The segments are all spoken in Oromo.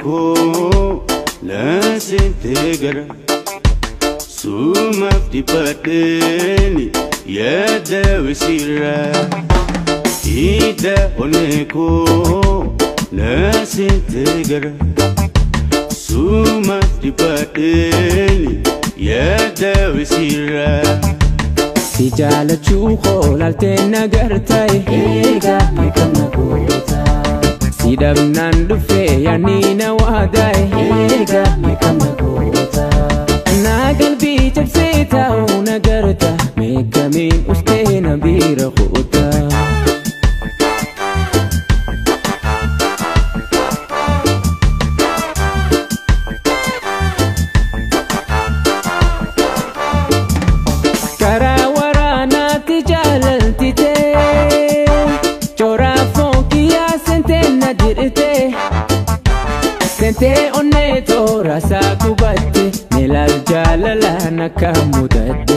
koo na seentee gara sumaaf dhiphadheeni yaada wasiirraa hidha onnee koo na seentee gara sumaaf dhiphadheeni yaada wasiirraa. Si jaalachuu koo laaltee nagartae Eegaa meeqam na goota Si dhabnaan dhufee yaani na waadae Eegaa meeqam na goota Naa galbii cabsee taa'u nagarta Meeqamiin ustee na biira kuuta Karaa waraanaatti jaalaltite Choraa fonkiyyaa sentee na dirite Sentee onnee toora isaa gubatte Milaal jaalalaan akka mudadhe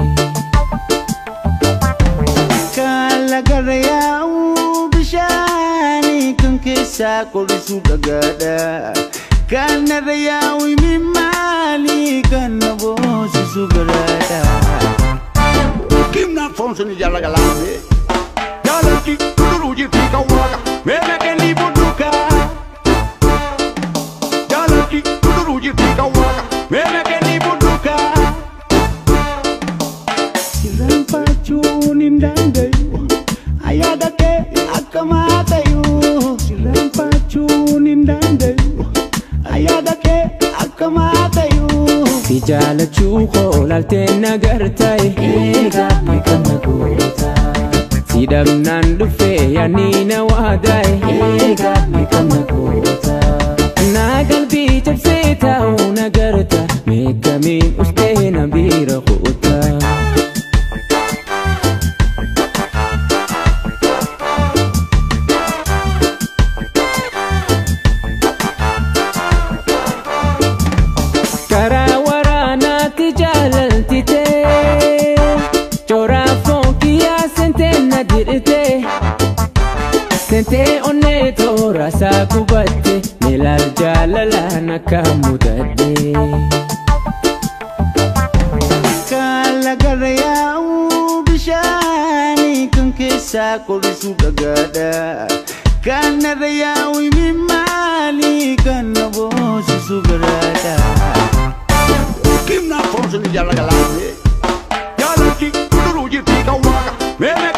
Kaala gara yaa'u bishaanii kan keessaa qorisuu dhagaadha. Kan narra yaa'u imimmaanii kan na boosisu garaadha. Kimna fonso ni jala galambe Jalanti kuduruji fika waka Meme kendi buduka Jalanti kuduruji fika waka Meme kendi buduka Sirraanfachuun hin danda'u. Ayyaada kee akka maatayu. Sirraanfachuun hin danda'u. Ayyaada kee akka maatayu. Si jaalachuu koo laaltee nagartae Eegaa meeqam na goota Si dhabnaan dhufee yaani na waadae Eegaa meeqam na goota Naa galbii cabsee taa'u nagarta Meeqamiin ustee na biira kuuta Karaa waraanaatti jaalaltite Choraa fonkiyyaa sentee na dirite Sentee onnee toora isaa gubatte Milaal jaalalaan akka mudadhe Kaala gara yaa'u bishaanii kan keessaa qorisuu dhagaadha. Kan narra yaa'u imimmaanii kan na boosisu garaadha. Kimna fonso ni jala galambe Jalanti kuduruji fika waka Meme